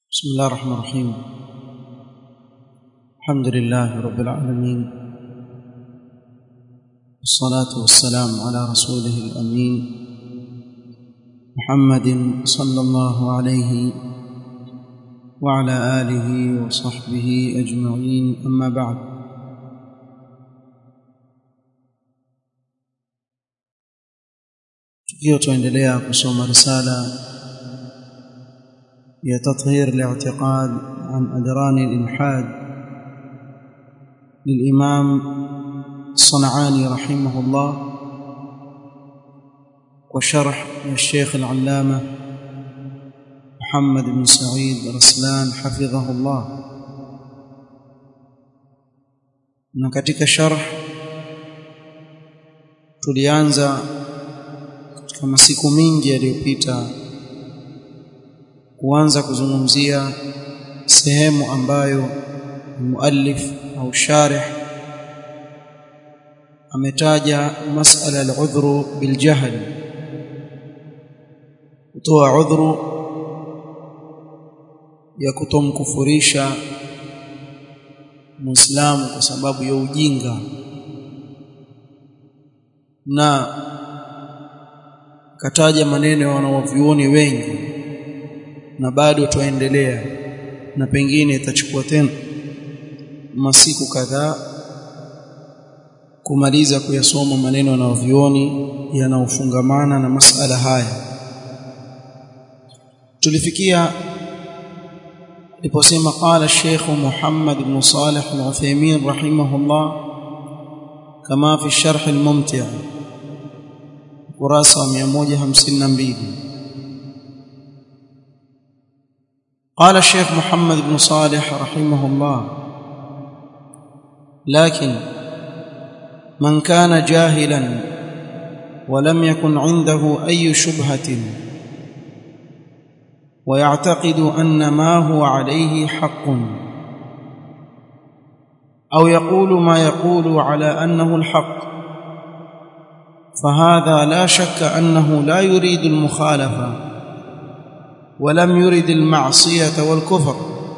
بسم الله الرحمن الرحيم الحمد لله رب العالمين والصلاة والسلام على رسوله الأمين محمد صلى الله عليه وعلى آله وصحبه أجمعين أما بعد tukiwa tuendelea kusoma risala ya tathhir li'tiqad an adran al-ilhad للإمام الصنعاني رحمه الله وشرح الشيخ العلامة محمد بن سعيد رسلان حفظه الله na katika sharh tulianza katika masiku mingi yaliyopita kuanza kuzungumzia sehemu ambayo muallif au sharih ametaja masala al-udhru bil jahl kutoa udhuru ya kutomkufurisha muislamu kwa sababu ya ujinga na kataja maneno ya wanawavyuoni wengi na bado tuendelea na pengine itachukua tena masiku kadhaa kumaliza kuyasoma maneno na wavyuoni yanaofungamana na masala haya tulifikia aliposema qala Sheikh Muhammad ibn Salih al-Uthaymeen rahimahullah kama fi sharh al-mumti' kurasa 152 قال الشيخ محمد بن صالح رحمه الله لكن من كان جاهلا ولم يكن عنده أي شبهة ويعتقد أن ما هو عليه حق أو يقول ما يقول على أنه الحق فهذا لا شك أنه لا يريد المخالفة ولم يرد المعصية والكفر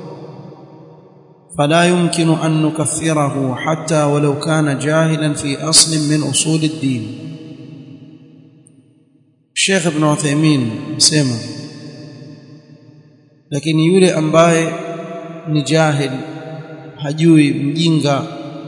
فلا يمكن أن نكفره حتى ولو كان جاهلا في أصل من أصول الدين الشيخ ابن عثيمين سيما lakini yule ambaye ni jahil hajui mjinga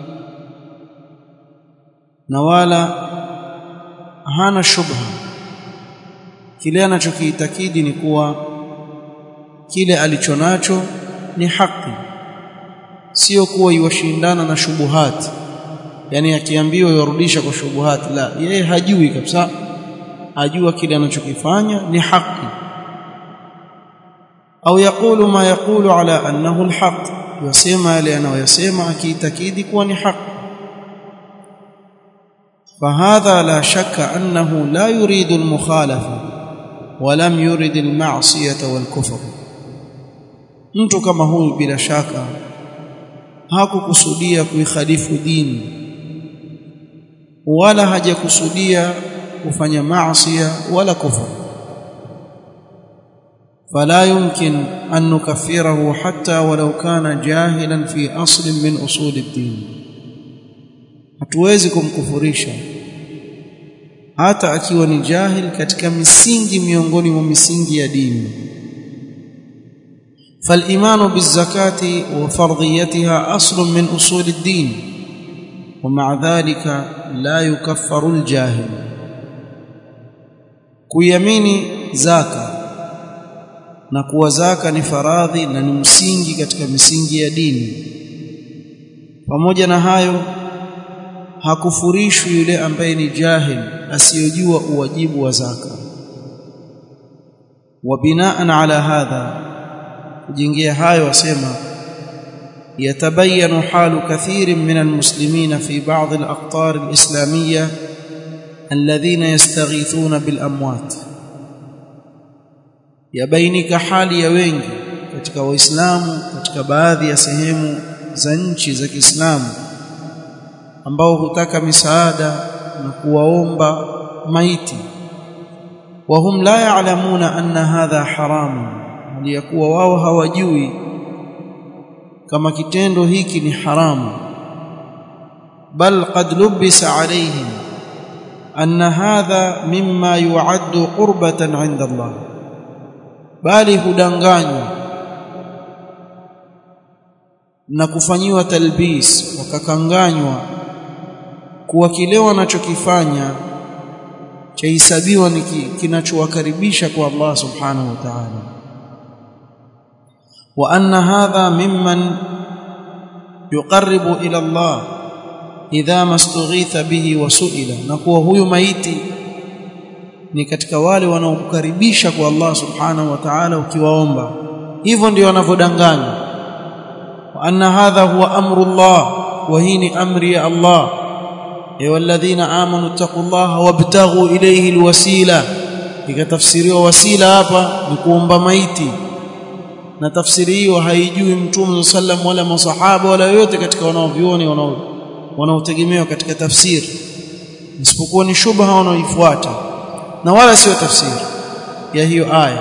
na wala hana shubha kile anachokiitakidi ni kuwa kile alichonacho ni haki sio kuwa iwashindana na shubuhat yani akiambiwa yarudisha kwa shubuhat la yeye hajui kabisa ajua kile anachokifanya ni haki au yakulu ma yakulu ala annahu alhaq yasema yale anayoyasema akiitakidi kuwa ni haki فهذا لا شك أنه لا يريد المخالفة ولم يرد المعصية والكفر mtu kama huyu bila shaka hakukusudia kuikhalifu dini wala hajakusudia kufanya maasi wala kufur فلا يمكن أن نكفره حتى ولو كان جاهلا في أصل من أصول الدين hatuwezi kumkufurisha hata akiwa ni jahil katika misingi miongoni mwa misingi ya dini فالإيمان بالزكاة وفرضيتها أصل من أصول الدين ومع ذلك لا يكفر الجاهل كيميني زكاه na kuwa zaka ni faradhi na ni msingi katika misingi ya dini pamoja na hayo hakufurishwi yule ambaye ni jahil asiyojua uwajibu wa zaka wa binaan ala hadha kujengea hayo wasema يتبين حال كثير من المسلمين في بعض الأقطار الإسلامية الذين يستغيثون بالأموات yabainika hali ya wengi katika waislamu katika baadhi ya sehemu za nchi za Kiislamu ambao hutaka misaada na kuwaomba maiti وهم لا يعلمون أن هذا حرام aliyakuwa wao hawajui kama kitendo hiki ni haramu bal qad lubisa alayhim anna hadha mimma yu'addu qurbatan 'inda Allah bali hudanganywa na kufanyiwa talbis wakakanganywa kuwa kile wanachokifanya chahesabiwa ni kinachowakaribisha kwa Allah subhanahu wa ta'ala wa anna hadha mimman yuqarribu ila Allah idha mastughitha bihi wa su'ila na kuwa huyu maiti ni katika wale wanaokukaribisha kwa Allah subhanahu wa ta'ala ukiwaomba hivyo ndio wanavyodanganya wa anna hadha huwa amru Allah wa hii ni amri ya Allah ايها الذين امنوا اتقوا الله وابتغوا اليه الوسيله ikatafsiriwa wasila hapa ni kuomba maiti na tafsiri hiyo haijui mtume sallam wala masahaba wala yote katika wanaovioni wanaotegemewa katika tafsiri isipokuwa ni shubha wanaoifuata na wala sio tafsiri ya hiyo aya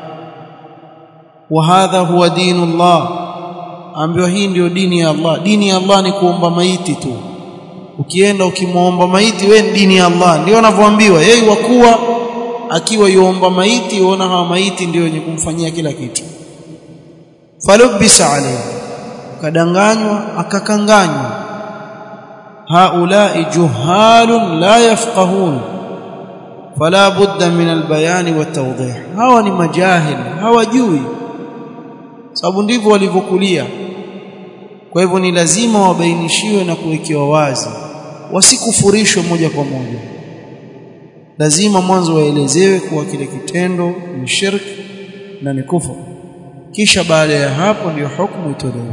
wa hadha huwa dinullah ambiwa hii ndio dini ya Allah dini ya Allah ni kuomba maiti tu ukienda ukimwomba maiti we dini ya Allah ndio anavyoambiwa yeye wakuwa akiwa yuomba maiti uona hawa maiti ndio wenye kumfanyia kila kitu falubisa alayhi kadanganywa akakanganywa haulai juhalun la yafqahun fala budda min albayani watawdih hawa ni majahil hawajui sababu ndivyo walivyokulia kwa hivyo ni lazima wabainishiwe na kuwekewa wazi wasikufurishwe moja kwa moja lazima mwanzo waelezewe kuwa kile kitendo ni shirki na ni kufuru kisha baada ya hapo ndio hukumu itolewe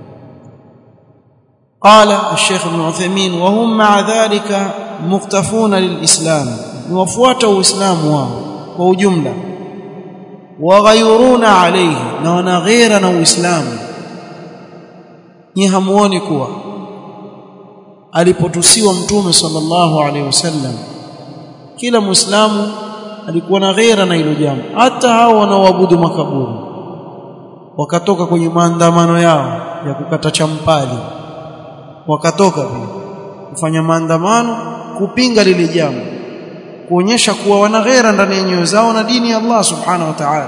قال الشيخ ابن عثيمين وهم مع ذلك مقتفون للإسلام وفوات الإسلام واو وجملة وغيرون عليه نوانا غيرنا وإسلام ni hamuoni kuwa alipotusiwa mtume sallallahu alaihi wasallam kila muislamu alikuwa na ghera na hilo jambo hata hao wanaoabudu makaburi wakatoka kwenye maandamano yao ya kukata champali wakatoka pia kufanya maandamano kupinga lile jambo kuonyesha kuwa wana ghera ndani ya nyoyo zao na dini ya Allah subhanahu wa ta'ala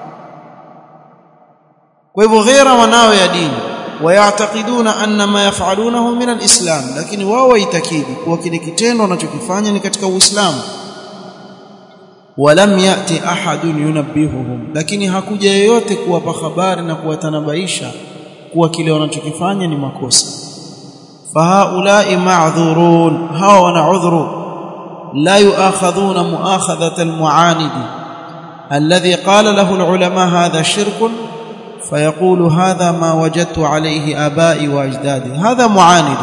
kwa hivyo ghera wanao ya dini ويعتقدون ان ما يفعلونه من الاسلام lakini wao waitakidi kuwa kile kitendo wanachokifanya ni katika uislamu walam yati ahadun yunabbihuhum lakini hakuja yeyote kuwapa habari na kuwatanabaisha kuwa kile wanachokifanya ni makosa fahaulai ma'dhurun hawa wana udhuru la yu'akhadhuna mu'akhadhata al-mu'anidi alladhi qala lahu al-ulama hadha shirkun فيقول هذا ما وجدت عليه آبائي وأجدادي هذا معاند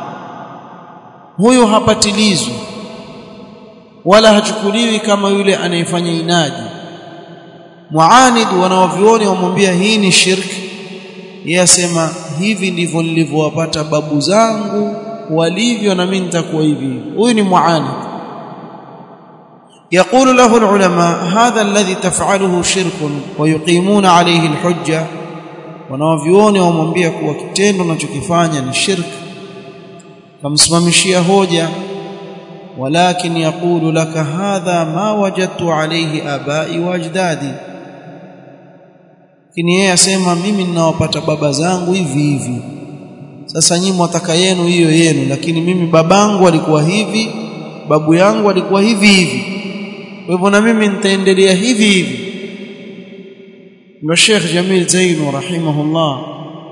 huyo hapatilizwi wala hachukuliwi kama yule anayefanya inadi muanid wanaovioni wamwambia hii ni shirki yeye asema hivi ndivyo nilivyowapata babu zangu walivyo na mimi nitakuwa hivi huyu ni muanid يقول له العلماء هذا الذي تفعله شرك ويقيمون عليه الحجة wanaovioni wamwambia kuwa kitendo unachokifanya ni shirk kamsimamishia hoja walakin yaqulu laka hadha ma wajadtu alayhi abai wa ajdadi lakini yeye asema mimi ninawapata baba zangu hivi hivi sasa nyinyi mwataka yenu hiyo yenu lakini mimi babangu alikuwa hivi babu yangu alikuwa hivi hivi kwa hivyo na mimi nitaendelea hivi hivi ndio Sheikh Jamil Zainu rahimahullah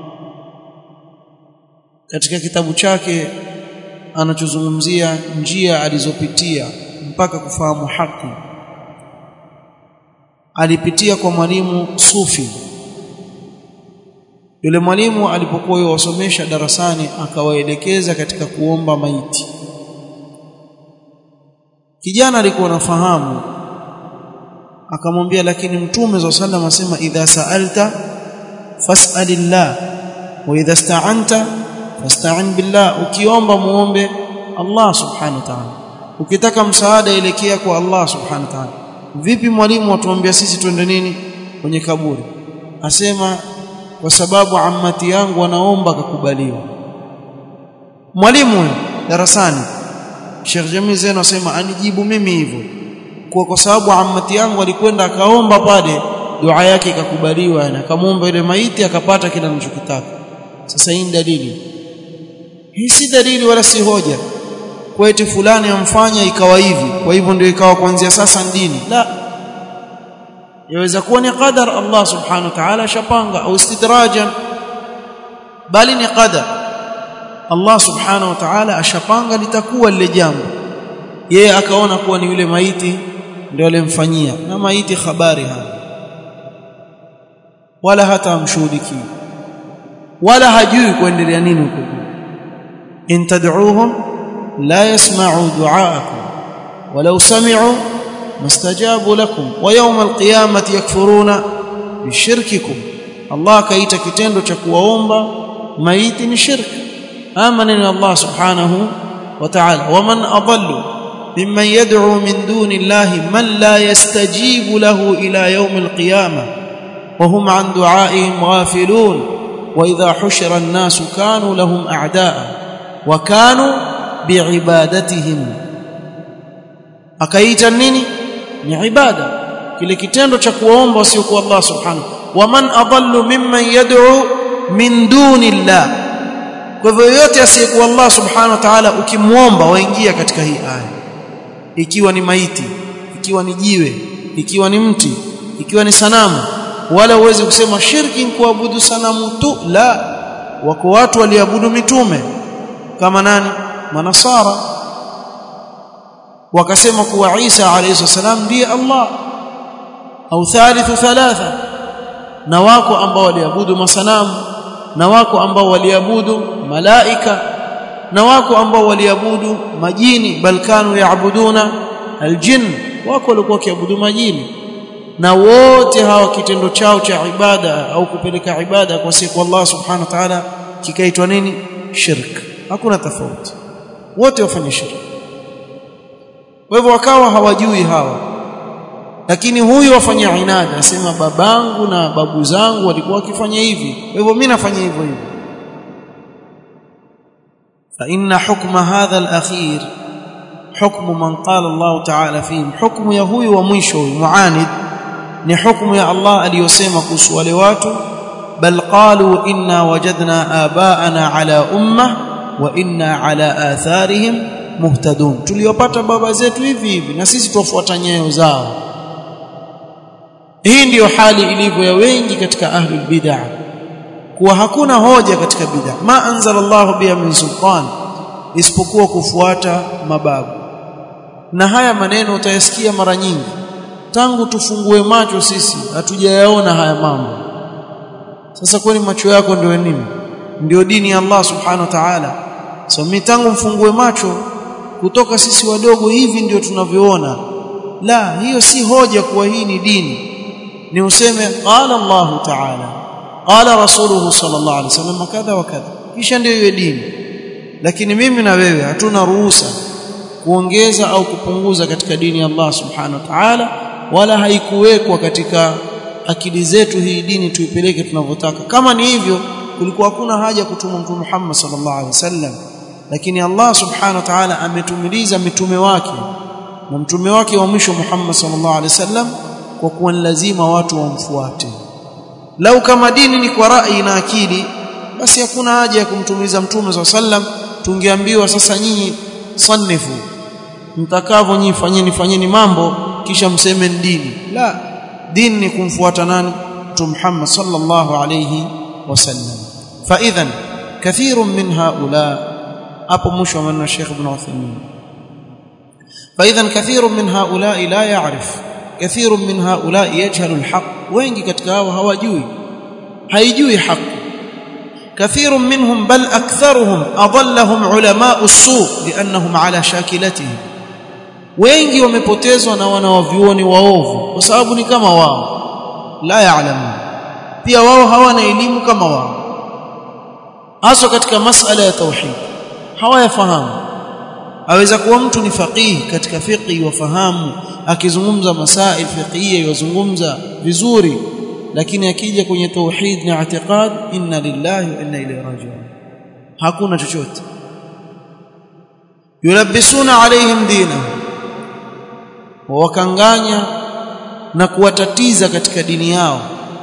katika kitabu chake anachozungumzia njia alizopitia mpaka kufahamu haki alipitia kwa mwalimu sufi yule mwalimu alipokuwa yuwasomesha darasani akawaelekeza katika kuomba maiti kijana alikuwa anafahamu akamwambia lakini mtume za sallam asema idha sa'alta fas'alillah wa idha sta'anta fasta'in billah ukiomba muombe Allah subhanahu wa ta'ala ukitaka msaada elekea kwa Allah subhanahu wa ta'ala vipi mwalimu atuambia sisi twende nini kwenye kaburi asema kwa sababu ammati yangu wanaomba kakubaliwa mwalimu darasani Sheikh Jamil Zain asema anijibu mimi hivyo kwa kwa sababu ammati yangu alikwenda akaomba pale dua yake ikakubaliwa na akamwomba ile maiti akapata kile anachokitaka sasa hii dalili hii si dalili wala si hoja kwa eti fulani amfanya ikawa hivi kwa hivyo ndio ikawa kuanzia sasa dini la yaweza kuwa ni qadar Allah subhanahu wa ta'ala shapanga au istidrajan bali ni qadar Allah subhanahu wa ta'ala ashapanga litakuwa lile jambo yeye akaona kuwa ni yule maiti ndio alimfanyia na maiti habari hana wala hata amshuhudiki wala hajui kuendelea nini huko in tad'uuhum la yasma'u du'aakum walau sami'u mastajabu lakum wa yawm alqiyamati yakfuruna bishirkikum Allah kaita kitendo cha kuwaomba maiti ni shirki ama neno Allah subhanahu wa ta'ala waman adallu mimman yad'u min duni Allah man la yastajibu lahu ila yawm alqiyamah وهم عن دعائهم غافلون واذا حشر الناس كانوا لهم اعداء وكانوا بعبادتهم akaita nini ni ibada kile kitendo cha kuomba wasiokuwa Allah subhanahu waman adallu mimman yad'u min duni Allah kwa hivyo yote asiyekuwa Allah subhanahu wa ta'ala ukimwomba waingia katika hii aya ikiwa ni maiti ikiwa ni jiwe ikiwa ni mti ikiwa ni sanamu wala uweze kusema shirki ni kuabudu sanamu tu la wako watu waliabudu mitume kama nani manasara wakasema kuwa Isa alayhi salam ndiye Allah au thalithu thalatha na wako ambao waliabudu masanamu na wako ambao waliabudu malaika na wako ambao waliabudu majini bal kanu yaabuduna aljin wako walikuwa kiabudu majini na wote hawa kitendo chao cha ibada au kupeleka ibada kwa siku Allah subhanahu wa ta'ala kikaitwa nini shirk hakuna tofauti wote wafanya shirk kwa hivyo wakawa hawajui hawa lakini huyu wafanya inada asema babangu na babu zangu walikuwa wakifanya hivi kwa hivyo mimi nafanya hivyo hivyo fa inna hukma hadha al-akhir hukmu man qala Allah ta'ala fihim hukmu ya huyu wa mwisho muanid ni hukumu ya Allah aliyosema kuhusu wale watu bal qalu inna wajadna abaana ala umma wa inna ala atharihim muhtadun tuliwapata baba zetu hivi hivi na sisi tuwafuata nyayo zao hii ndiyo hali ilivyo ya wengi katika ahlul bid'ah kuwa hakuna hoja katika bid'ah ma anzala Allah biha min sultan isipokuwa kufuata mababu na haya maneno utayasikia mara nyingi tangu tufungue macho sisi hatujayaona haya mambo sasa kwani macho yako ndio nini ndio dini ya Allah subhanahu wa ta'ala so mimi tangu mfungue macho kutoka sisi wadogo hivi ndio tunavyoona la hiyo si hoja kuwa hii ni dini ni useme qala Allah ta'ala qala rasuluhu sallallahu alaihi wasallam kadha wa kadha kisha ndio iwe dini lakini mimi na wewe hatuna ruhusa kuongeza au kupunguza katika dini ya Allah subhanahu wa ta'ala wala haikuwekwa katika akili zetu hii dini tuipeleke tunavyotaka kama ni hivyo kulikuwa hakuna haja kutuma mtume Muhammad sallallahu alaihi wasallam lakini Allah subhanahu wa ta'ala ametumiliza mitume wake na mtume wake wa mwisho Muhammad sallallahu alaihi wasallam kwa kuwa ni lazima watu wamfuate lau kama dini ni kwa rai na akili basi hakuna haja ya kumtumiza mtume sallallahu alaihi wasallam tungeambiwa sasa nyinyi sanifu mtakavyo nyinyi fanyeni fanyeni mambo kisha mseme dini la dini ni kumfuata nani mtume Muhammad sallallahu alayhi wasallam fa idhan kathirun min haula hapo mwisho wa maneno Sheikh Ibn Uthaymeen fa idhan kathirun min haula la ya'rif kathirun min haula yajhalu alhaq wengi katika hao hawajui haijui haki كثير منهم بل أكثرهم أضلهم علماء السوء لأنهم على شاكلتهم wengi wamepotezwa na wanawavyuoni waovu kwa sababu ni kama wao la yaalamu pia wao hawana elimu kama wao hasa katika masala ya tauhid hawayafahamu aweza kuwa mtu ni faqihi katika fiqhi wafahamu akizungumza masail fiqhiyya yazungumza vizuri lakini akija kwenye tauhid na i'tiqad inna lillahi wa inna ilayhi raji'un hakuna chochote yulabbisuna alaihim dinahum wakanganya na kuwatatiza katika dini yao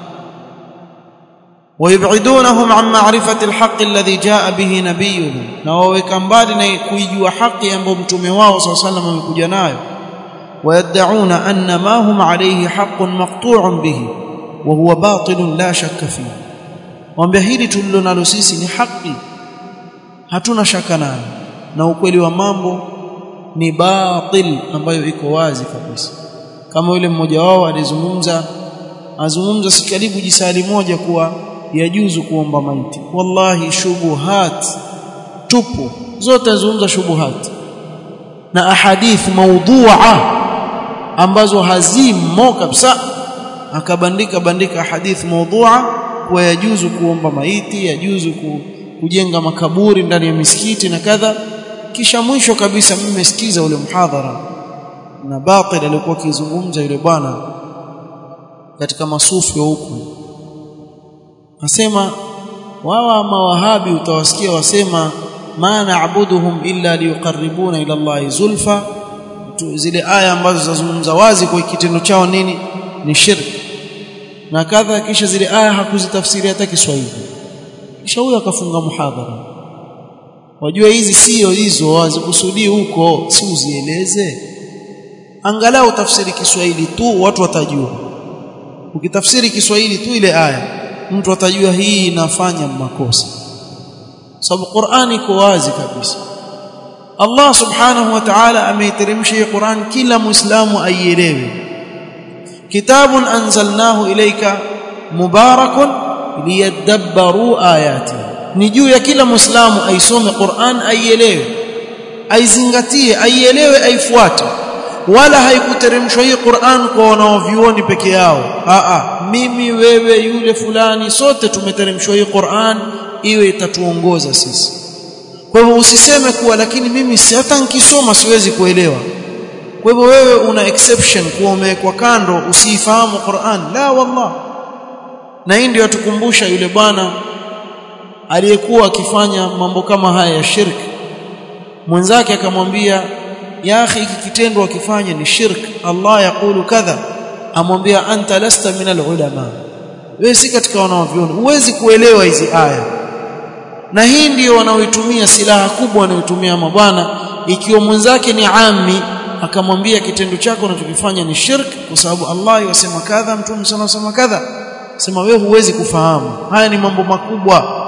ويبعدونهم عن معرفة الحق الذي جاء به نبيهم na waweka mbali na kuijua haki ambayo mtume wao صلى الله عليه وسلم amekuja nayo ويدعون أن ما هم عليه حق مقطوع به وهو باطل لا شك فيه wambia hili tulilonalo sisi ni haki hatuna shaka nayo na ukweli wa mambo ni batil ambayo iko wazi kabisa kama yule mmoja wao alizungumza azungumza si karibu jisali moja kuwa yajuzu kuomba maiti wallahi shubuhat tupu zote azungumza shubuhat na ahadith maudhu'a ambazo hazimo kabisa akabandika bandika hadith maudhu'a kwa yajuzu kuomba maiti yajuzu kujenga makaburi ndani ya misikiti na kadha kisha mwisho kabisa mimi nimesikiza ule mhadhara na batil alikuwa akizungumza yule bwana katika masufi wa huku nasema wawa mawahabi utawasikia wasema ma na'buduhum illa liyuqarribuna ila Allah zulfa zile aya ambazo zazungumza wazi kwa kitendo chao nini ni shirki na kadha kisha zile aya hakuzitafsiri hata Kiswahili kisha huyo akafunga muhadhara wajua hizi sio hizo wazikusudii huko si uzieleze angalau tafsiri Kiswahili tu watu watajua ukitafsiri Kiswahili tu ile aya mtu atajua hii inafanya makosa sababu Qur'ani iko wazi kabisa Allah subhanahu wa ta'ala ameiteremsha hii Qur'an kila muislamu aielewe kitabun anzalnahu ilayka mubarakun liyadabbaru ayati ni juu ya kila muislamu aisome Qur'an aielewe aizingatie aielewe aifuate wala haikuteremshwa hii Qur'an kwa wanaovioni peke yao a a mimi wewe yule fulani sote tumeteremshwa hii Qur'an iwe itatuongoza sisi kwa hivyo usiseme kuwa lakini mimi si hata nikisoma siwezi kuelewa kwa hivyo wewe una exception kuwa umewekwa kando usiifahamu Qur'an la wallah na hii ndio atukumbusha yule bwana aliyekuwa akifanya mambo kama haya ya shirki mwenzake akamwambia ya akhi hiki kitendo akifanya ni shirk Allah yakulu kadha amwambia anta lasta min alulama wewe si katika wanaoviona huwezi kuelewa hizi aya na hii ndiyo wanaoitumia silaha kubwa wanaoitumia mabwana ikiwa mwenzake ni ami akamwambia kitendo chako unachokifanya ni shirk kwa sababu Allah yasema kadha mtume sana sema kadha sema wewe huwezi kufahamu haya ni mambo makubwa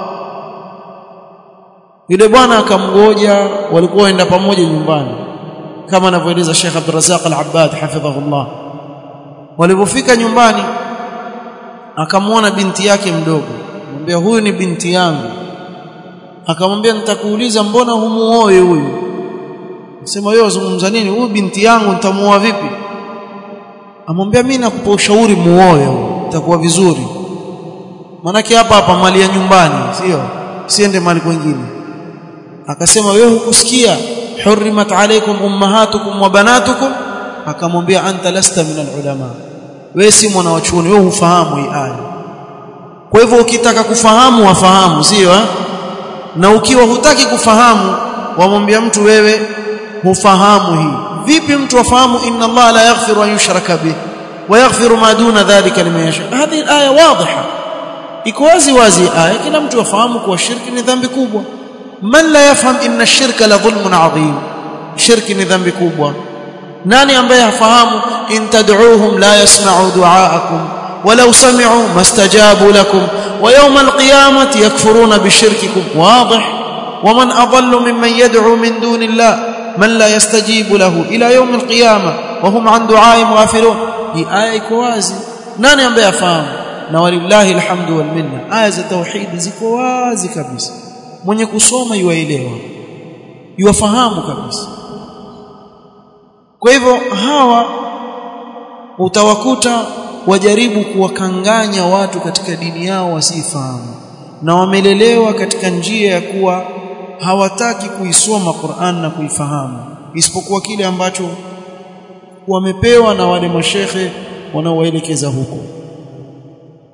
yule bwana akamgoja walikuwa waenda pamoja nyumbani kama anavyoeleza Sheikh Abdurrazzaq Al-Abbad hafidhahullah walipofika nyumbani akamwona binti yake mdogo akamwambia huyu ni binti yangu akamwambia nitakuuliza mbona humuoe huyu sema wewe wazungumza nini huyu binti yangu nitamuoa vipi amwambia mimi nakupa ushauri muoe itakuwa vizuri manake hapa hapa mali ya nyumbani sio siende mali kwingine akasema wewe hukusikia hurrimat alaykum ummahatukum wa banatukum akamwambia anta lasta min alulama wewe si mwana wa chuoni wewe hufahamu hii aya kwa hivyo ukitaka kufahamu wafahamu sio eh? na ukiwa hutaki kufahamu wamwambia mtu wewe hufahamu hii vipi mtu afahamu inna Allah la yaghfiru an yushraka bih wa yaghfiru ma duna dhalika liman yasha hadhi aya wadhiha iko wazi wazi aya kila mtu afahamu kuwa shirki ni dhambi kubwa man la yafham inna ash-shirka la dhulmun adhim shirki ni dhambi kubwa nani ambaye hafahamu in tad'uuhum la yasma'u du'aakum ولو سمعوا ما استجابوا لكم ويوم القيامة يكفرون بشرككم واضح ومن أضل ممن يدعو من دون الله من لا يستجيب له إلى يوم القيامة وهم عن دعائهم غافلون هي آية كوازي nani ambaye afahamu na walillahi alhamdu wal minna aya za tauhid ziko wazi kabisa mwenye kusoma yuaelewa yuwafahamu kabisa kwa hivyo hawa utawakuta wajaribu kuwakanganya watu katika dini yao wasifahamu na wamelelewa katika njia ya kuwa hawataki kuisoma Qur'an na kuifahamu isipokuwa kile ambacho wamepewa na wale mashekhe wanaowaelekeza huko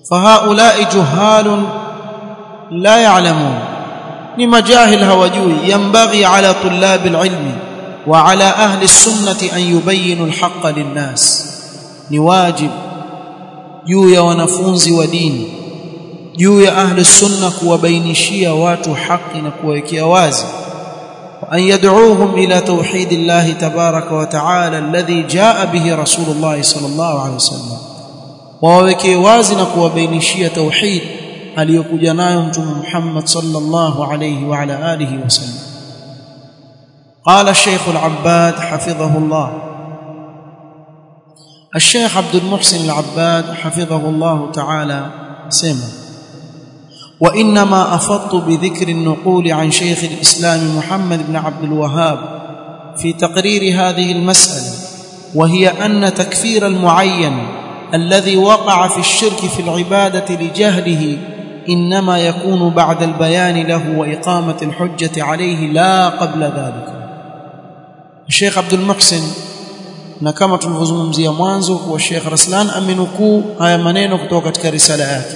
fahaulai juhalun la ya'lamun ni majahil hawajui yambaghi ala tullabi alilmi wa ala ahli sunnati an yubayyinu alhaqqa linnas ni wajib juu ya wanafunzi wa dini juu ya ahli sunna kuwabainishia watu haki na kuwawekea wazi وأن يدعوهم إلى توحيد الله تبارك وتعالى الذي جاء به رسول الله صلى الله عليه وسلم ووكي وازنا kuwabainishia tauhid aliyokuja nayo mtume Muhammad sallallahu alayhi wa ala alihi wasallam قال الشيخ العباد حفظه الله الشيخ عبد المحسن العباد حفظه الله تعالى سمع وانما افضت بذكر النقول عن شيخ الاسلام محمد بن عبد الوهاب في تقرير هذه المساله وهي ان تكفير المعين الذي وقع في الشرك في العباده لجهله انما يكون بعد البيان له واقامه الحجه عليه لا قبل ذلك الشيخ عبد المحسن na kama tulivyozungumzia mwanzo kuwa Sheikh Raslan amenukuu haya maneno kutoka katika risala yake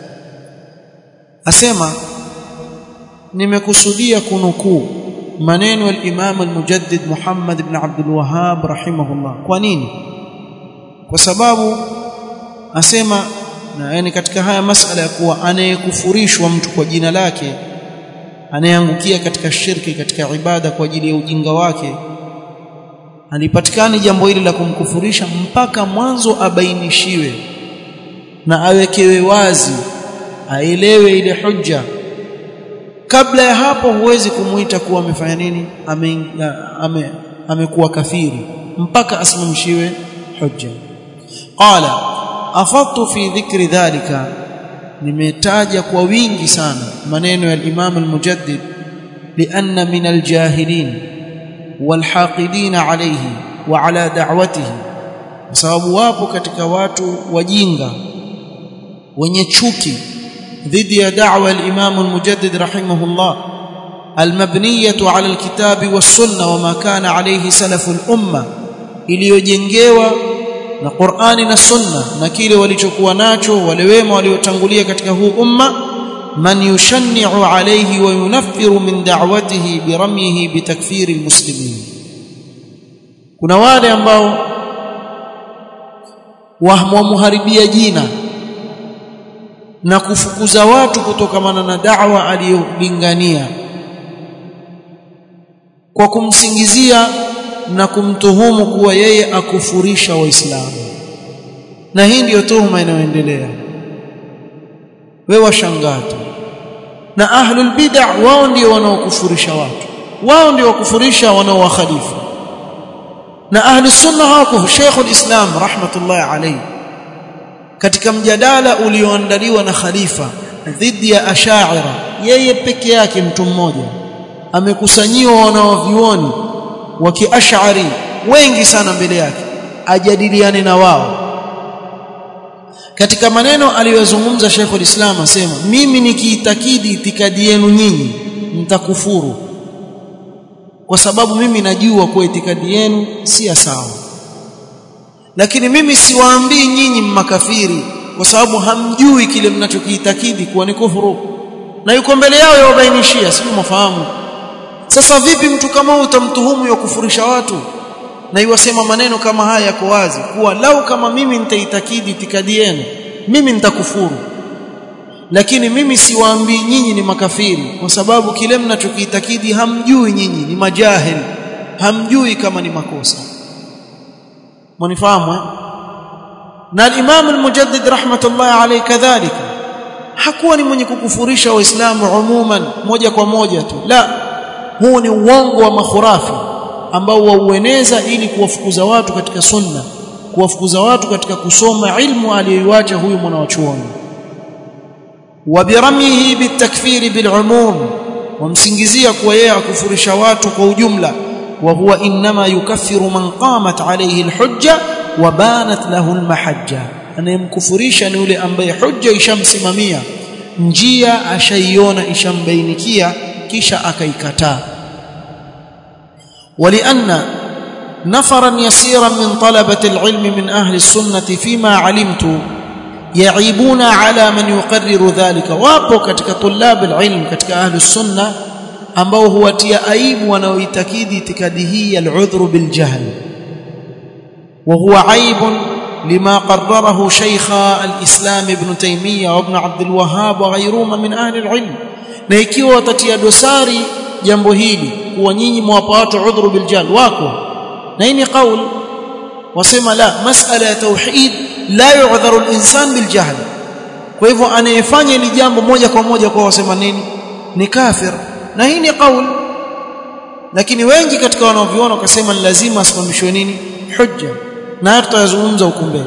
asema nimekusudia kunukuu maneno ya Imam al-Mujaddid Muhammad ibn Abdul Wahhab rahimahullah kwa nini kwa sababu asema na yani katika haya masala ya kuwa anayekufurishwa mtu kwa jina lake anayeangukia katika shirki katika ibada kwa ajili ya ujinga wake alipatikani jambo hili la kumkufurisha mpaka mwanzo abainishiwe na awekewe wazi aelewe ile hujja kabla ya hapo huwezi kumuita kuwa amefanya nini ame, ame, amekuwa kafiri mpaka asimamishiwe hujja qala afadtu fi dhikri dhalika nimetaja kwa wingi sana maneno ya Imam al-Mujaddid lianna min al-jahilin والحاقدين عليه وعلى دعوته sababu wapo katika watu wajinga wenye chuki dhidi ya da'wa al-Imam al-Mujaddid rahimahullah al-mabniyah 'ala al-kitab was-sunnah wama kana alayhi salaf al-umma iliyojengewa na Qur'ani na Sunna na kile walichokuwa nacho wale wema waliotangulia katika huu umma من يشنع عليه وينفر من دعوته برميه بتكفير المسلمين kuna wale ambao wamharibia jina na kufukuza watu kutokamana na da'wa aliyolingania kwa kumsingizia na kumtuhumu kuwa yeye akufurisha waislamu na hii ndiyo tuhuma inayoendelea wewe washangaa tu na ahlul bid'ah wao ndio wanaokufurisha watu wao ndio wakufurisha wanaowakhalifu na ahli sunna hawako Sheikh al-Islam rahmatullahi alayhi katika mjadala ulioandaliwa na khalifa dhidi ya ash'ira yeye peke yake mtu mmoja amekusanyiwa wanaovioni wa kiash'ari wengi sana mbele yake ajadiliane na wao katika maneno aliyozungumza Sheikh al-Islam asema mimi nikiitakidi itikadi yenu nyinyi mtakufuru kwa sababu mimi najua kwa itikadi yenu si sawa lakini mimi siwaambii nyinyi makafiri kwa sababu hamjui kile mnachokiitakidi kuwa ni kufuru na yuko mbele yao yawabainishia sio mafahamu sasa vipi mtu kama huyu utamtuhumu ya kufurisha watu na iwasema maneno kama haya yako wazi kuwa lau kama mimi nitaitakidi itikadi yenu mimi nitakufuru lakini mimi siwaambii nyinyi ni makafiri kwa sababu kile mnachokiitakidi hamjui nyinyi ni majahil hamjui kama ni makosa mnifahamu na al-Imam al-Mujaddid rahmatullahi alayhi kadhalika hakuwa ni mwenye kukufurisha waislamu umuman moja kwa moja tu la huu ni uongo wa makhurafi ambao waueneza ili kuwafukuza watu katika sunna kuwafukuza watu katika kusoma ilmu aliyoiacha huyu mwanachuoni wabiramihi bitakfiri bilumum wamsingizia kuwa yeye akufurisha watu kwa ujumla wa huwa inma yukaffiru man qamat alayhi alhujja wa banat lahu almahajja anayemkufurisha ni yule ambaye hujja ishamsimamia njia ashaiona ishambainikia kisha akaikataa ولأن نفرا يسيرا من طلبة العلم من أهل السنة فيما علمت yaibuna ala man yuqarriru dhalika wapo katika tulab alilm katika ahli sunna ambao huwatia aibu wanaoitakidi itikadi hii al-udhru bil jahl wa huwa aibun لما قرره شيخ الإسلام ابن تيمية وابن عبد الوهاب وغيرهما من أهل العلم na ikiwa watatia dosari jambo hili kuwa nyinyi mwapa watu udhuru biljal wako na hii ni qaul wasema la masala ya tauhid la yu'dharu al-insan biljahl kwa hivyo anayefanya hili jambo moja kwa moja kwa wasema nini ni kafir na hii ni qaul lakini wengi katika wanaoviona wakasema ni lazima asimamishwe nini hujja na tutazungumza huko mbele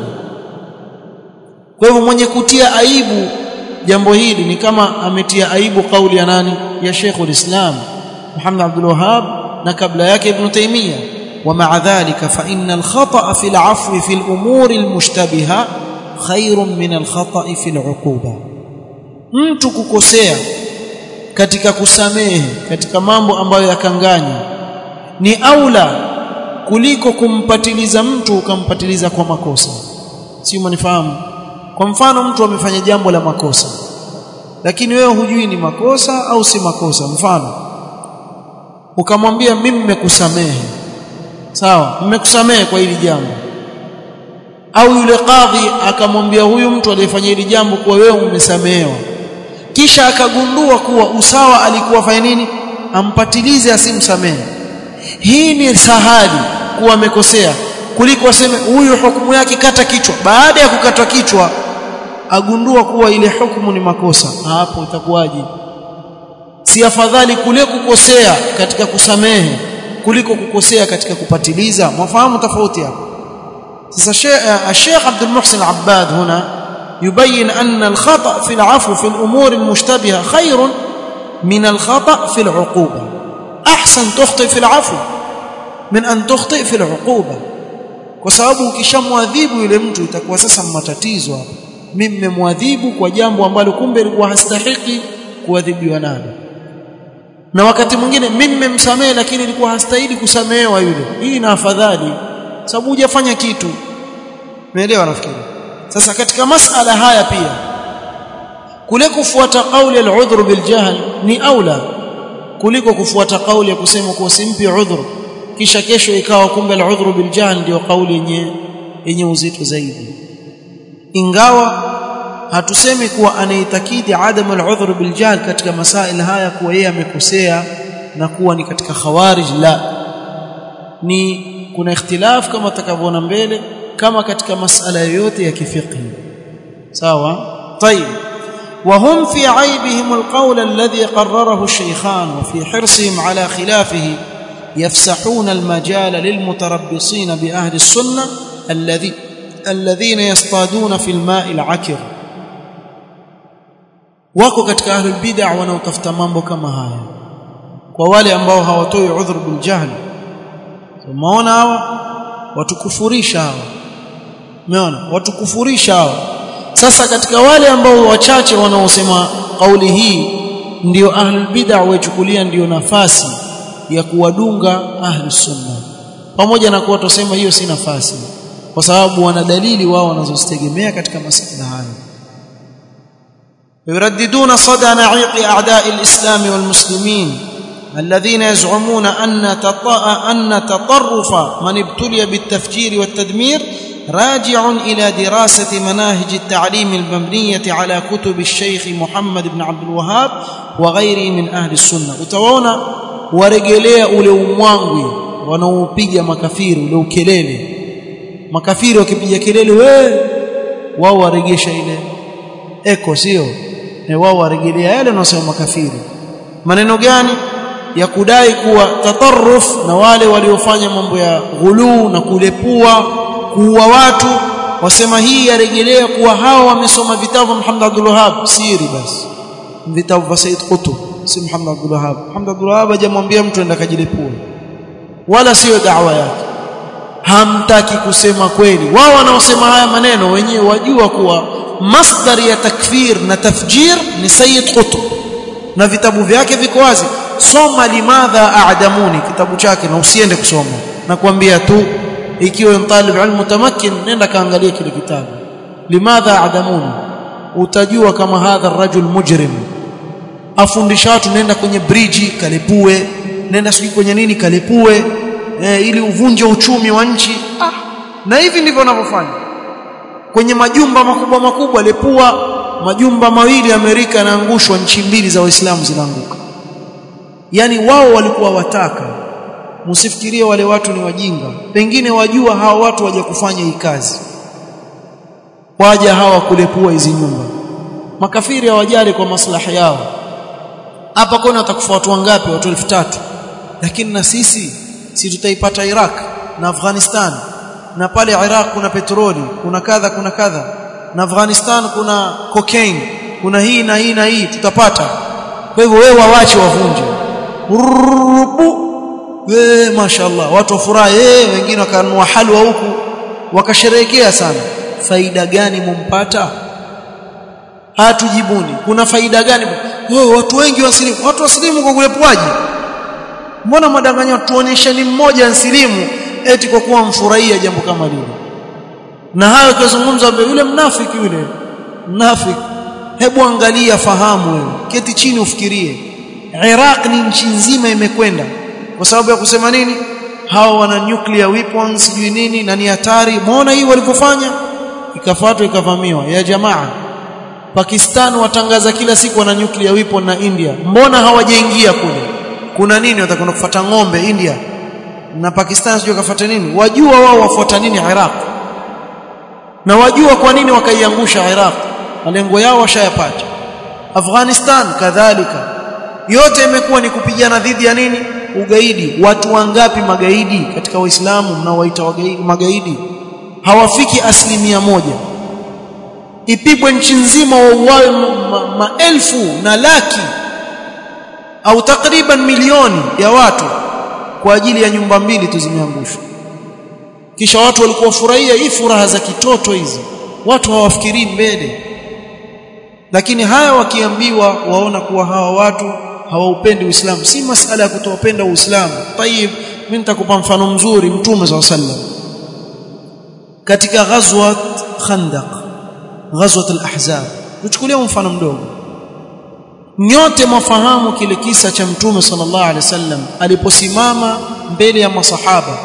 kwa hivyo mwenye kutia aibu jambo hili ni kama ametia aibu kauli ya nani ya Sheikh ulislam Muhammad Abdul Wahhab na kabla yake Ibn Taymiyyah ومع ذلك فإن الخطأ في العفو في الأمور المشتبهة خير من الخطأ في العقوبة mtu kukosea katika kusamehe katika mambo ambayo yakanganya ni aula kuliko kumpatiliza mtu ukampatiliza kwa makosa si umenifahamu kwa mfano mtu amefanya jambo la makosa lakini wewe hujui ni makosa au si makosa mfano ukamwambia mimi nimekusamehe sawa nimekusamehe kwa hili jambo au yule kadhi akamwambia huyu mtu aliyefanya hili jambo kuwa wewe umesamehewa kisha akagundua kuwa usawa alikuwa fanya nini ampatilize asimsamehe hii ni sahali kuwa amekosea kuliko aseme huyu hukumu yake kata kichwa baada ya kukatwa kichwa agundua kuwa ile hukumu ni makosa hapo itakuwaje si afadhali kule kukosea katika kusamehe kuliko kukosea katika kupatiliza mwafahamu tofauti hapo sasa Sheikh Abdul Muhsin Abbad huna يبين أن الخطأ في العفو في الأمور المشتبهة خير من الخطأ في العقوبة أحسن تخطئ في العفو من أن تخطئ في العقوبة kwa sababu ukishamwadhibu yule mtu itakuwa sasa matatizo hapo mimi nimemwadhibu kwa jambo ambalo kumbe lilikuwa hastahiki kuadhibiwa nalo na wakati mwingine mimi nimemsamehe lakini ilikuwa hastahili kusamehewa yule hii na afadhali sababu hujafanya kitu umeelewa nafikiri sasa katika masala haya pia kule kufuata kauli al-udhr bil jahl ni aula kuliko kufuata kauli ya kusema kuwa simpi udhur kisha kesho ikawa kumbe al-udhr bil jahl ndio kauli yenye yenye uzito zaidi ingawa hatusemi kuwa anaitakidi adamu al-udhr bil jahl katika masail haya kuwa yeye amekosea na kuwa ni katika khawarij la ni kuna ikhtilaf kama takavyoona mbele kama katika masala yoyote ya kifiqhi sawa طيب وهم في عيبهم القول الذي قرره الشيخان وفي حرصهم على خلافه يفسحون المجال للمتربصين بأهل السنة الذي الذين يصطادون في الماء العكر wako katika ahlul bid'ah wanaotafuta mambo kama haya kwa wale ambao hawatoi udhur bil jahl umeona hawa watukufurisha hawa umeona watukufurisha hawa sasa katika wale ambao wachache wanaosema kauli hii ndio ahlul bid'ah waichukulia ndio nafasi ya kuwadunga ahlus sunna pamoja na kuwa tusema hiyo si nafasi kwa sababu wana dalili wao wanazozitegemea katika masuala haya يرددون صدى نعيق أعداء الإسلام والمسلمين الذين يزعمون أن أن تطرف من ابتلي بالتفجير والتدمير راجع إلى دراسة مناهج التعليم المبنية على كتب الشيخ محمد بن عبد الوهاب وغيره من أهل السنة utawaona warejelea ule umwangwi wanaopiga makafiri ule ukelele makafiri wakipiga kelele we wao waregesha ile eko sio wao warejelea yale wanaosema makafiri maneno gani ya kudai kuwa tatarruf na wale waliofanya mambo ya ghuluu na kulepua kuua watu wasema hii yarejelea kuwa hawa wamesoma vitabu Muhammad Abdul Wahhab siri basi vitabu vya Said Qutb si Muhammad Abdul Wahhab Muhammad Abdul Wahhab hajamwambia mtu enda kajilepua wala sio da'wa yake hamtaki kusema kweli wao wanaosema haya maneno wenyewe wajua kuwa masdar ya takfir na tafjir ni Sayyid Qutb na vitabu vyake viko wazi soma limadha a'damuni kitabu chake na usiende kusoma na kuambia tu ikiwa ni talib ilmu mutamakkin nenda kaangalia kile kitabu limadha adamuni utajua kama hadha rajul mujrim afundisha watu nenda kwenye bridge kalipue nenda sijui kwenye nini kalipue eh, ili uvunje uchumi wa nchi ah, na hivi ndivyo wanavyofanya kwenye majumba makubwa makubwa lepua majumba mawili Amerika yanaangushwa nchi mbili za waislamu zinaanguka yani wao walikuwa wataka msifikirie wale watu ni wajinga pengine wajua hawa watu waje kufanya hii kazi waja hawa kulepua hizi nyumba makafiri hawajali kwa maslahi yao hapa kona watakufa watu wangapi watu 3000 lakini na sisi si tutaipata Iraq na Afghanistan na pale Iraq kuna petroli kuna kadha kuna kadha na Afghanistan kuna cocaine kuna hii na hii na hii tutapata kwa hivyo wewe wawache wavunje rubu we mashallah watu wafurahi eh wengine wakanunua halwa huku wakasherehekea sana faida gani mumpata hatujibuni kuna faida gani oh, watu wengi wasilimu watu wasilimu kwa kulepuaji mbona madanganya tuonyesheni mmoja nsilimu eti kwa kuwa mfurahia jambo kama lile na hayo kuzungumza yule mnafiki yule mnafiki hebu angalia fahamu wewe keti chini ufikirie Iraq ni nchi nzima imekwenda kwa sababu ya kusema nini hao wana nuclear weapons sijui nini na ni hatari muona hii walivyofanya ikafuatwa ikavamiwa ya jamaa Pakistan watangaza kila siku wana nuclear weapon na India mbona hawajaingia kule kuna nini watakwenda kufuata ng'ombe India na Pakistan sio kafuata nini wajua wao wafuata nini Iraq na wajua kwa nini wakaiangusha Iraq malengo yao washayapata Afghanistan kadhalika yote imekuwa ni kupigana dhidi ya nini ugaidi watu wangapi magaidi katika waislamu mnaowaita magaidi hawafiki asilimia moja ipigwe nchi nzima wauawe maelfu ma na laki au takriban milioni ya watu kwa ajili ya nyumba mbili tu zimeangushwa kisha watu walikuwa furahia hii furaha za kitoto hizi watu hawafikirii mbele lakini haya wakiambiwa waona kuwa hawa watu hawaupendi Uislamu si masala ya kutopenda Uislamu tayib mimi nitakupa mfano mzuri mtume SAW sallam katika ghazwat Khandaq ghazwat al-Ahzab tuchukulie mfano mdogo nyote mwafahamu kile kisa cha mtume sallallahu alaihi wasallam aliposimama mbele ya masahaba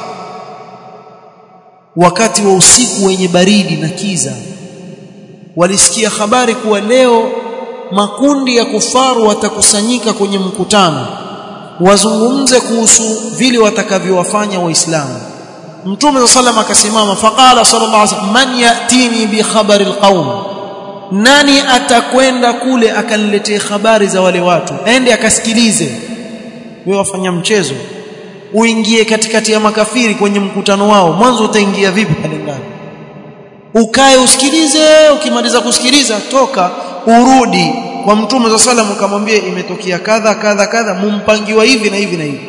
wakati wa usiku wenye baridi na kiza walisikia habari kuwa leo makundi ya kufaru watakusanyika kwenye mkutano wazungumze kuhusu vile watakavyowafanya waislamu mtume sallam akasimama faqala sallallahu alaihi wasallam man yatini bi khabari alqaum nani atakwenda kule akaniletee habari za wale watu ende akasikilize wewe wafanya mchezo uingie katikati ya makafiri kwenye mkutano wao mwanzo utaingia vipi pale ndani ukae usikilize ukimaliza kusikiliza toka urudi kwa mtume za salam ukamwambia imetokea kadha kadha kadha mumpangiwa hivi na hivi na hivi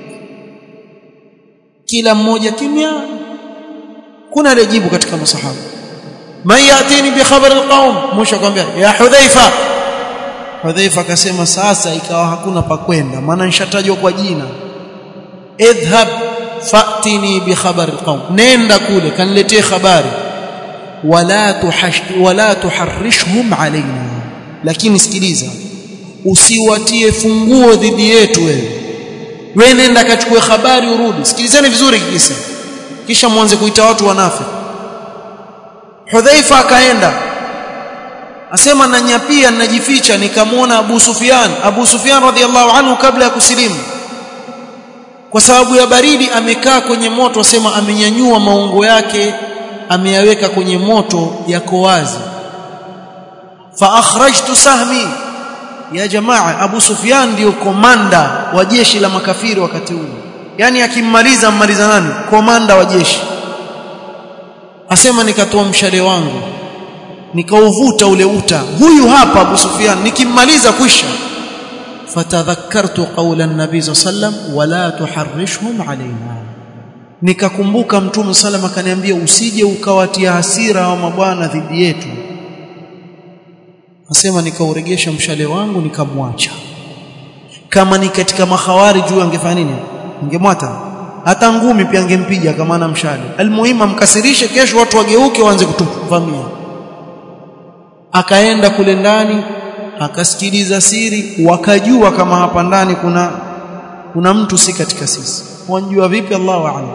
kila mmoja kimya kuna alijibu katika masahaba man yatini bi khabar alqaum mwisho akamwambia ya hudhaifa hudhaifa akasema sasa ikawa hakuna pa kwenda maana nishatajwa kwa jina idhhab fatini bi khabar alqaum nenda kule kaniletee habari wala tuhash wala tuharrishhum alaina lakini sikiliza usiwatie funguo dhidi yetu wewe wewe nenda kachukue habari urudi sikilizeni vizuri kisa kisha mwanze kuita watu wanafiki Hudhaifa akaenda asema nanyapia ninajificha nikamwona Abu Sufyan Abu Sufyan radhiallahu anhu kabla ya kusilimu kwa sababu ya baridi amekaa kwenye moto asema amenyanyua maungo yake ameyaweka kwenye moto yako wazi fa akhrajtu sahmi ya jamaa Abu Sufyan ndio komanda wa jeshi la makafiri wakati ule yani akimmaliza mmaliza nani komanda wa jeshi asema nikatoa mshale wangu nikauvuta ule uta huyu hapa Abu Sufyan nikimmaliza kwisha fatadhakkartu qawla an-nabi sallam wala tuharrishhum alaina nikakumbuka mtume sallam akaniambia usije ukawatia hasira wa mabwana dhidi yetu asema nikauregesha mshale wangu nikamwacha kama ni katika mahawari juu angefanya nini angemwata hata ngumi pia angempiga kama ana mshale almuhimu amkasirishe kesho watu wageuke waanze kutuvamia akaenda kule ndani akasikiliza siri wakajua kama hapa ndani kuna kuna mtu si katika sisi wanjua vipi Allahu a'lam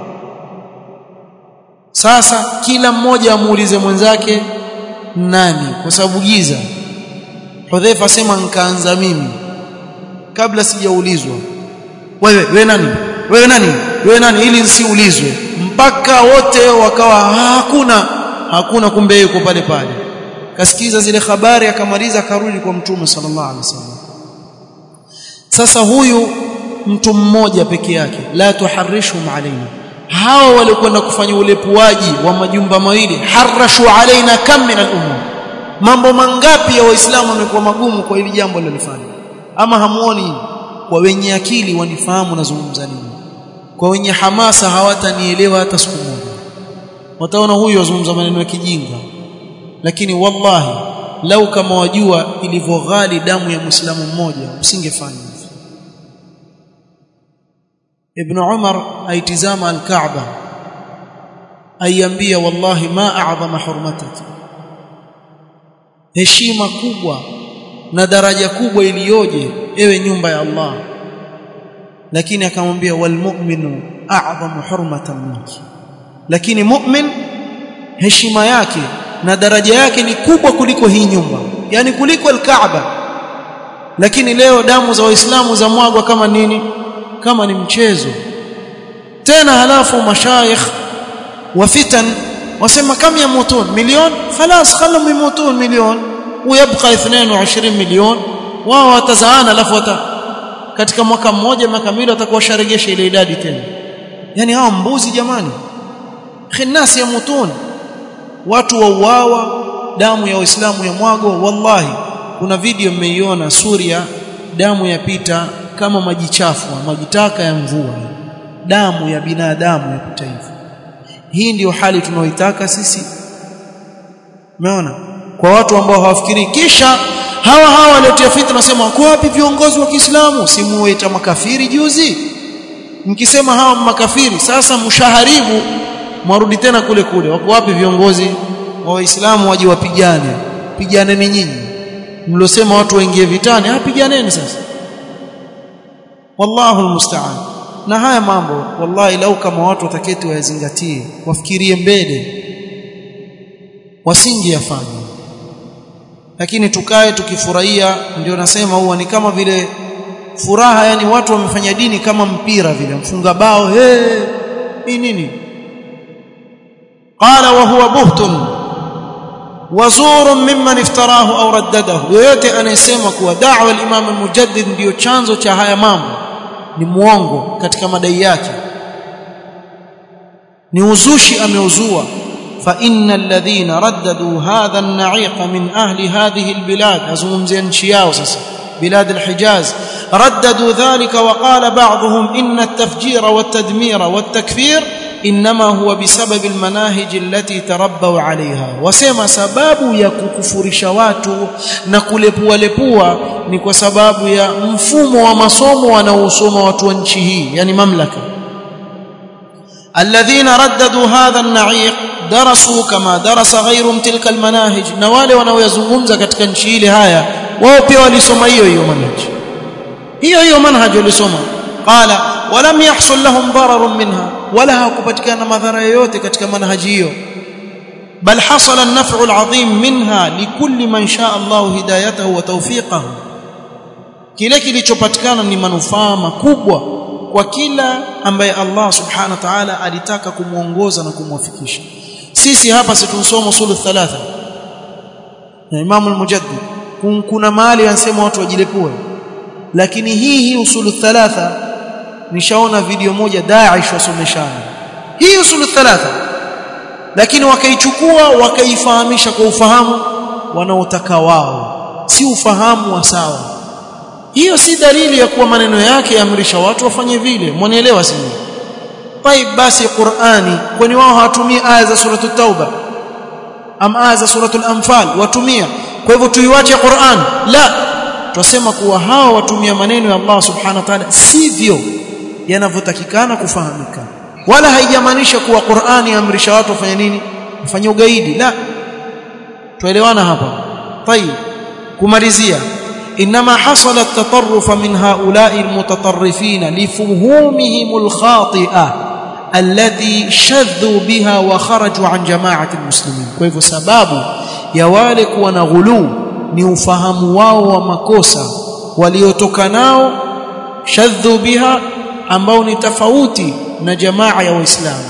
sasa kila mmoja amuulize mwenzake nani kwa sababu giza Hudhaifa asema nikaanza mimi kabla sijaulizwa wewe wewe nani wewe nani wewe nani ili nsiulizwe mpaka wote wakawa hakuna hakuna kumbe yuko pale pale kasikiza zile habari akamaliza akarudi kwa mtume sallallahu alaihi wasallam sasa huyu mtu mmoja peke yake la tuharishum alaina hao waliokwenda kufanya ulepuaji wa majumba mawili harashu alaina kam min al-umur mambo mangapi ya waislamu wamekuwa magumu kwa hili jambo lilofanya ama hamuoni kwa wenye akili wanifahamu nazungumza nini kwa wenye hamasa hawatanielewa hata siku moja wataona huyu azungumza maneno ya kijinga lakini wallahi lau kama wajua ilivyoghali damu ya muislamu mmoja usingefanya hivyo ibn umar aitizama al-kaaba aiambia wallahi ma a'zama hurmataki heshima kubwa na daraja kubwa iliyoje ewe nyumba ya Allah lakini akamwambia walmu'minu a'zamu hurmatan minki lakini mu'min heshima yake na daraja yake ni kubwa kuliko hii nyumba yani kuliko al-Kaaba lakini leo damu za waislamu za mwagwa kama nini kama ni mchezo tena halafu mashayikh wa fitan wasema kam yamutun milioni خلاص خلهم يموتون milioni ويبقى 22 milioni wao watazaana alafu wata katika mwaka mmoja miaka miwili watakuwa sharegesha ile idadi tena yani hao mbuzi jamani khinnas yamutun watu wauawa damu ya waislamu ya mwago wallahi kuna video mmeiona Suria damu yapita kama maji chafu maji taka ya mvua damu ya binadamu yapita hivyo hii ndiyo hali tunaoitaka sisi umeona kwa watu ambao hawafikiri kisha hawa hawa waliotia fitna nasema wako wapi viongozi wa Kiislamu simuita makafiri juzi mkisema hawa makafiri sasa mshaharibu mwarudi tena kule kule wako wapi viongozi wa Waislamu waje wapigane piganeni nyinyi mlosema watu waingie vitani ah piganeni sasa wallahu almusta'an na haya mambo wallahi lau kama watu wataketi wayazingatie wafikirie mbele wasingeyafanya lakini tukae tukifurahia ndio nasema huwa ni kama vile furaha yani watu wamefanya dini kama mpira vile mfunga bao hey, hii nini qala wa huwa buhtun wazur mimman iftarahu au raddadahu yoyote anayesema kuwa da'wa al-imam al-mujaddid ndio chanzo cha haya mambo ni muongo katika madai yake ni uzushi ameuzua فإن الذين رددوا هذا النعيق من أهل هذه البلاد أزومزي نشياو بلاد الحجاز رددوا ذلك وقال بعضهم إن التفجير والتدمير والتكفير إنما هو بسبب المناهج التي تربوا عليها وسما سباب يككفرش watu na kulepua lepua ni kwa sababu ya mfumo wa masomo wanaosoma watu wa nchi hii yani mamlaka الذين رددوا هذا النعيق درسوا كما درس غيرهم تلك المناهج na wale wanaoyazungumza katika nchi ile haya wao pia walisoma hiyo hiyo manhaj hiyo hiyo manhaj walisoma qala walam yahsul lahum darar minha wala hakupatikana madhara yoyote katika manhaji hiyo bal hasala an-naf'u al-'azim minha likulli man shaa Allah hidayatahu wa tawfiqahu kile kilichopatikana ni manufaa makubwa kwa kila ambaye Allah subhanahu wa ta'ala alitaka kumuongoza na kumwafikisha sisi hapa situsoma usulu thalatha na Imam al-Mujaddid kuna mahali anasema watu wajilepue lakini hii hii usulu thalatha nishaona video moja Daesh wasomeshana hii usulu thalatha lakini wakaichukua wakaifahamisha kwa ufahamu wanaotaka wao si ufahamu wa sawa hiyo si dalili ya kuwa maneno yake yaamrisha watu wafanye vile mwanielewa sisi طيب basi Qur'ani kwani wao hawatumii aya za suratu tauba am aya za suratu anfal watumia kwa hivyo tuiwache Qur'an la twasema kuwa hawa watumia maneno ya Allah subhanahu wa ta'ala sivyo yanavyotakikana kufahamika wala haijamaanisha kuwa Qur'ani yaamrisha watu wafanye nini wafanye ugaidi la tuelewana hapa طيب kumalizia انما حصل التطرف من هؤلاء المتطرفين لفهومهم الخاطئه التي شذوا بها وخرجوا عن جماعه المسلمين kwa hivyo sababu ya wale kuwa na ghuluu ni ufahamu wao wa makosa waliotoka nao shadhu biha ambao ni tofauti na jamaa ya waislamu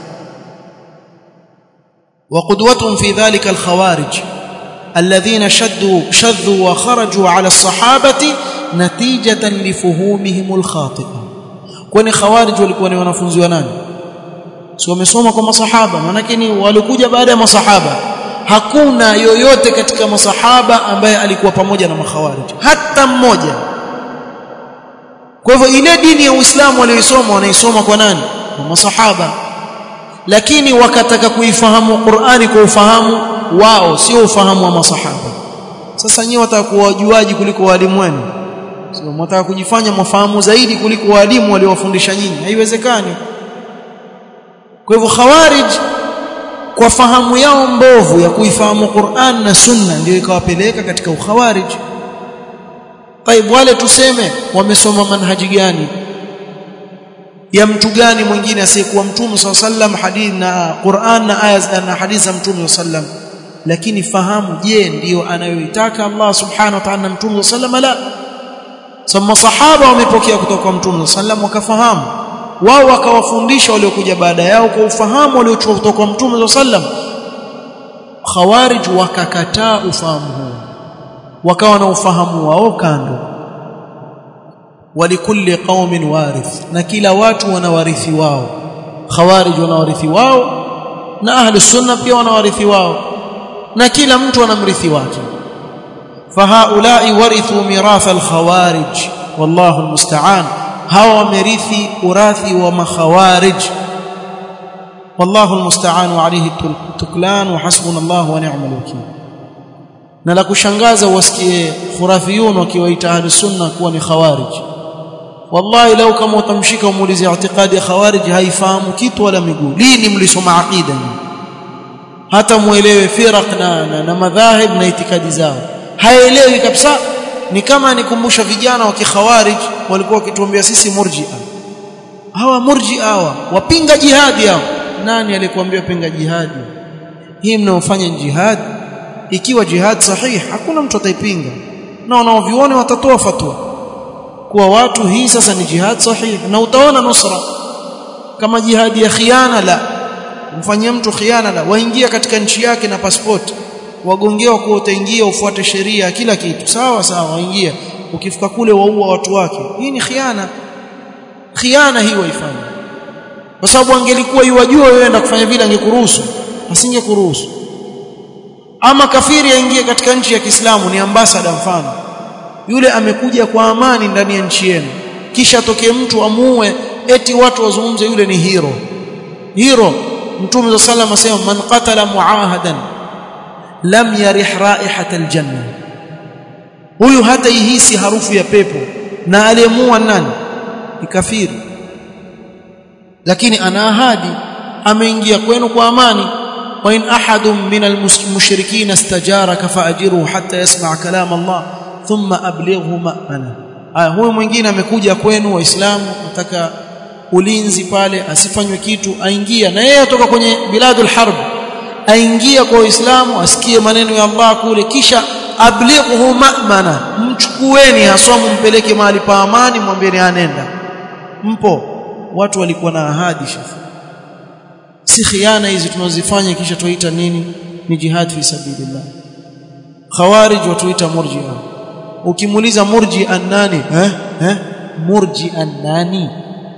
وقدوتهم في ذلك الخوارج الذين شدوا شذوا وخرجوا على الصحابه نتيجه لفهومهم الخاطئه kwani khawarij walikuwa ni wanafunzi wa nani si wamesoma kwa masahaba maana ni walikuja baada ya masahaba hakuna yoyote katika masahaba ambaye alikuwa pamoja na makhawarij hata mmoja kwa hivyo ile dini ya Uislamu walioisoma wanaisoma kwa nani kwa masahaba lakini wakataka kuifahamu Qur'ani kwa ufahamu wao sio ufahamu wa masahaba sasa nyewe watakuwa wajuaji kuliko walimu wenu sio mtaka kujifanya mwafahamu zaidi kuliko walimu waliowafundisha nyinyi haiwezekani kwa hivyo khawarij kwa fahamu yao mbovu ya kuifahamu Qur'an na Sunna ndio ikawapeleka katika ukhawarij Taib wale tuseme wamesoma manhaji gani ya mtu gani mwingine asiyekuwa mtume sallam hadithi na Qur'an na aya na hadithi za mtume sallam lakini fahamu je ndiyo anayoitaka Allah subhanahu wa ta'ala na mtume sallam la sama sahaba wamepokea kutoka kwa mtume sallam wakafahamu wao wakawafundisha waliokuja baada yao kwa ufahamu waliochukua kutoka kwa mtume sallam khawarij wakakataa ufahamu huo wakawa na ufahamu wao kando walikulli qaumin warith na kila watu wana warithi wao khawarij wana warithi wao na ahli sunna pia wana warithi wao na kila mtu ana mrithi wake fahaulai warithu miratha alkhawarij wallahu almusta'an hawa wamerithi urathi wa makhawarij wallahu almusta'an alayhi tuklan wa hasbunallahu wa ni'mal wakeel na la kushangaza wasikie khurafiyun wakiwaita ahli sunna kuwa ni khawarij wallahi lau kama utamshika umuulize i'tiqadi ya khawarij haifahamu kitu wala miguu lini mlisoma aqida hata muelewe firaq na, na, na madhahib na itikadi zao haelewi kabisa ni kama nikumbusha vijana wa kikhawarij walikuwa wakituambia sisi murji'a hawa murji'a hawa wapinga jihadi hao nani alikwambia pinga jihadi hii mnaofanya jihadi ikiwa jihad sahihi hakuna mtu ataipinga na wanaovione watatoa fatwa kuwa watu hii sasa ni jihad sahihi na utaona nusra kama jihadi ya khiana la mfanyia mtu khiana la waingia katika nchi yake na passport wagongewa kuwa utaingia ufuate sheria kila kitu sawa sawa waingia ukifika kule waua watu wake hii ni khiana khiana hii waifanya kwa sababu angelikuwa yuwajua wewe enda kufanya vile angekuruhusu asingekuruhusu ama kafiri aingie katika nchi ya Kiislamu ni ambasada mfano yule amekuja kwa amani ndani ya nchi yenu kisha tokee mtu amuue eti watu wazungumze yule ni hero hero mtume sallallahu alayhi wasallam man qatala muahadan lam yarih raihata aljanna huyu hata ihisi harufu ya pepo na aliyemua nani ni kafiri lakini ana ahadi ameingia kwenu kwa amani وإن أحد من المشركين استجارك فأجره حتى يسمع كلام الله ثم أبلغه مأمنه aya huyu mwingine amekuja kwenu waislamu nataka ulinzi pale asifanywe kitu aingia na yeye atoka kwenye biladul harb aingia kwa waislamu asikie maneno ya Allah kule kisha ablighuhu ma'mana mchukueni haswa mpeleke mahali pa amani mwambieni anenda mpo watu walikuwa na ahadi shafi si khiana hizi tunazifanya kisha tuita nini ni jihad fi sabilillah khawarij watuita murji'a ukimuuliza murji'a nani eh eh murji'a nani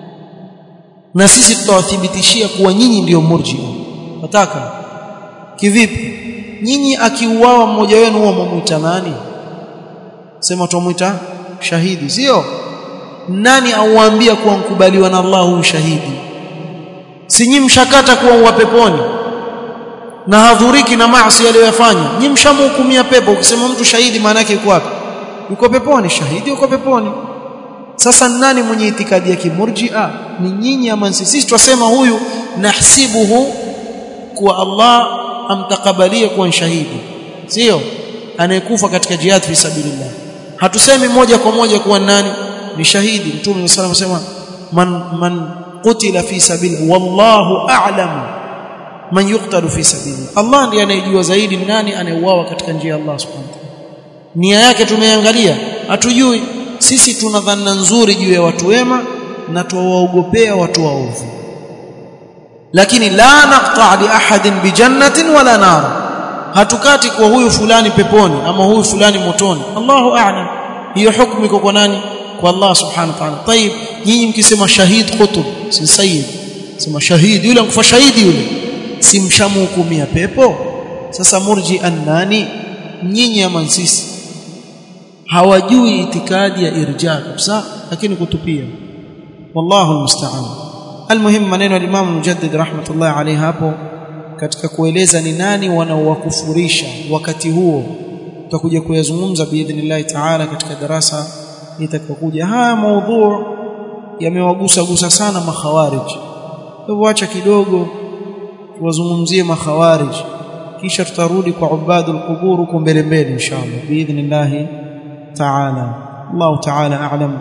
na sisi tutawathibitishia kuwa nyinyi ndiyo murji'a nataka kivipi nyinyi akiuawa mmoja wenu huwa mwamuita nani sema tumuita shahidi sio nani auambia kuwa mkubaliwa na Allah huyu shahidi si nyinyi mshakata kuwa uwa peponi na hadhuriki na maasi aliyofanya nyinyi mshamhukumia pepo ukisema mtu shahidi maana yake yuko wapi yuko peponi shahidi yuko peponi sasa nani mwenye itikadi ya kimurji'a ni nyinyi ama sisi twasema huyu nahsibuhu kuwa Allah amtakabalie kuwa shahidi sio anayekufa katika jihad fi sabilillah hatusemi moja kwa moja kuwa nani ni shahidi mtume sallallahu alayhi wasallam man man qutila fi sabili wallahu a'lam man yuqtalu fi sabili Allah ndiye anayejua zaidi nani anayeuawa katika njia ya Allah subhanahu wa ta'ala nia yake tumeangalia hatujui sisi tuna dhana nzuri juu ya watu wema na tuwaogopea watu waovu lakini la naqta li ahadin bi jannatin wala nar hatukati kwa huyu fulani peponi ama huyu fulani motoni Allahu a'lam hiyo hukumu iko kwa nani kwa Allah subhanahu wa ta'ala طيب nyinyi mkisema shahid qutb si sayyid sema shahid yule ankufa shahidi yule si mshamhukumia pepo sasa murji annani nyinyi ama sisi hawajui itikadi ya irja kabisa lakini kutupia wallahu almusta'an almuhim maneno ya Imam Mujaddid rahmatullah alayhi hapo katika kueleza ni nani wanaowakufurisha wakati huo tutakuja kuyazungumza biidhnillah taala katika darasa itakayokuja haya maudhu yamewagusa gusa sana makhawarij hivyo acha kidogo tuwazungumzie makhawarij kisha tutarudi kwa ubadul qubur huko mbele mbele inshallah biidhnillah taala Allah taala a'lam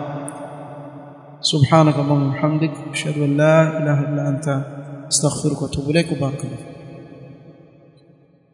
سبحانك اللهم وبحمدك اشهد ان لا اله الا انت استغفرك واتوب اليك وبارك الله